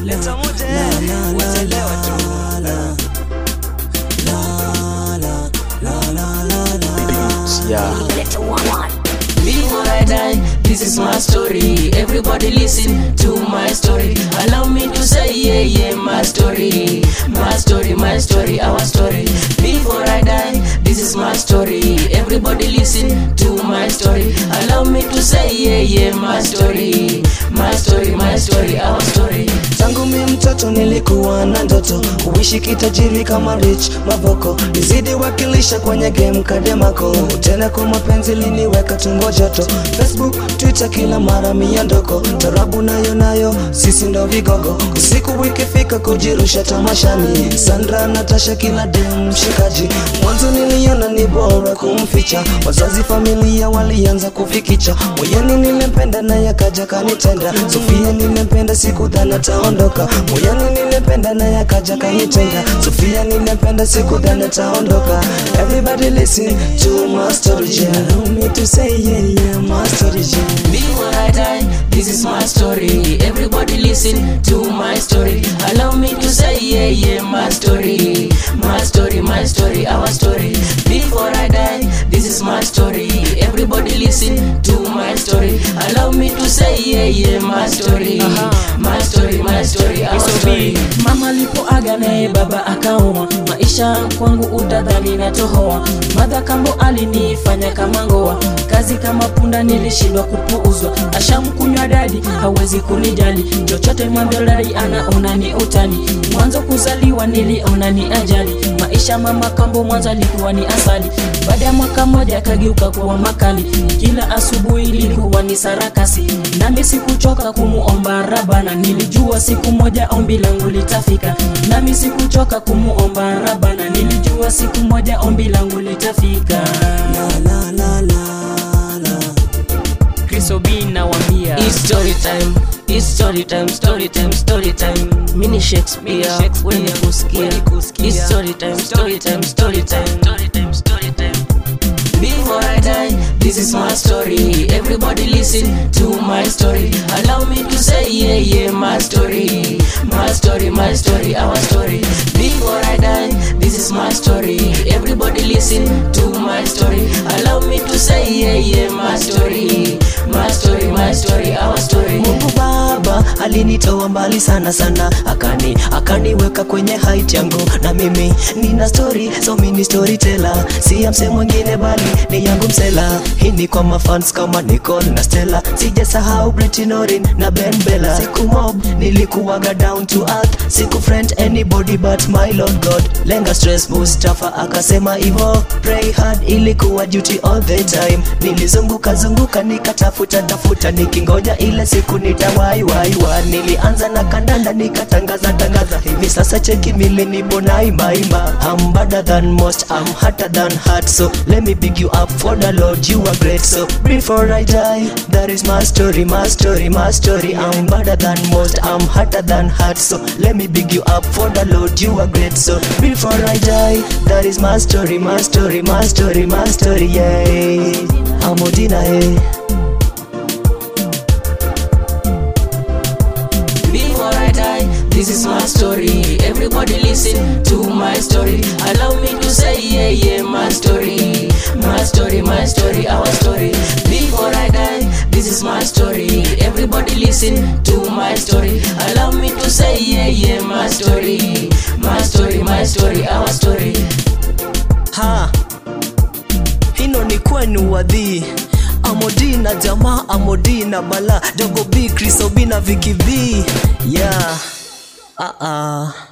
leta moja eh, wachelewa tu Yeah. Before I die, this is my story. Everybody listen to my story. Allow me to say, yeah, yeah, my story. My story, my story, our story. Before I die, this is my story. Everybody listen to my story. Allow me to say, yeah, yeah, my story. My story, my story, our story. tangu mi mtoto nilikuwa na ndoto kuishi kitajiri kama rich mavoko nizidi wakilisha kwenye game kademako tena kwa mapenzi liniweka tumbo joto facebook twitter kila mara miondoko tarabu nayo nayo sisi ndo vigogo usiku ikifika kujirusha tamashani sandra natasha kila dem mshikaji mwanzo niliona ni bora kumficha wazazi familia walianza kufikicha moyoni nilimpenda naye akaja kanitenda sofia nilimpenda sikudhani ataondoka moyoni nilimpenda naye akaja kanitenda sofia nilimpenda sikudhani ataondoka everybody listen to my story yeah. allow me to say yeah yeah my story yeah. Before I die, this is my story. Everybody listen to my story. Allow me to say, yeah, yeah, my story. My story, my story, our story. Before I die, this is my story. Everybody listen to my story. Allow me to say, yeah, yeah, my story. My story, my story, our story. Mama alipoaga naye baba akaoa, maisha kwangu utadhani natohoa. Madha kambo alinifanya kama ngoa, kazi kama punda nilishindwa kupuuzwa. Ashamkunywa dadi hawezi kunijali, chochote mwambia dadi anaona ni utani. Mwanzo kuzaliwa niliona ni ajali, maisha mama kambo mwanzo alikuwa ni asali. Baada ya mwaka mmoja akageuka kuwa makali, kila asubuhi ilikuwa ni sarakasi, nami sikuchoka kumuomba Rabana. Nilijua siku moja ombi langu litafika, nami sikuchoka kumuomba Rabana. Nilijua siku moja ombi langu litafika. la la la la la Chris Obin nawambia It's story time, it's story time, story time, story time. Mini Shakespeare, Mini Shakespeare, wenye kusikia. wenye kusikia. It's story time, story time, story time, story time, story time. Before I die, this is my story. Everybody listen to my story. Allow me to say, yeah, yeah, my story. My story, my story, our story. Before I die, this is my story. Everybody listen to my story. Allow me to say, yeah, yeah, my story. My story, my story, our story. Mungu Baba alinitoa mbali sana sana, akani akaniweka kwenye height yangu, na mimi nina story, so mimi storyteller, si ya mse mwingine bali ni yangu msela. Hii ni kwa mafans kama Nicole na Stella, sijasahau Britney Orin na Ben Bella. Siku mob nilikuwaga down to earth, siku friend anybody but my Lord God. Lenga stress Mustafa akasema hivyo, pray hard ilikuwa duty all the time. Nilizunguka zunguka nikatafuta tafuta nikingoja ile siku nitawai wai wa. Nilianza na kandanda nikatangaza tangaza, hivi sasa cheki mili nipo na ima ima. I'm better than most, I'm hotter than hot, so let me big you up for the Lord, you are great. So before I die, that is my story, my story, my story. I'm better than most, I'm hotter than hot, so let me big you up for the Lord, you are great. So before I die, that is my story, my story, my story, my story, yeah. I'm Odina, eh. Before I die, this is my story. Everybody listen to my story. Allow me to say, yeah, yeah, my story. My story, my story, our story. Before I die, this is my story. Everybody listen to my story. Allow me to say, yeah, yeah, my story. My story, my story, our story. ha hino ni kwenu wadhi amodina jamaa amodina bala dogo b krisobina vikivi yeah uh -uh.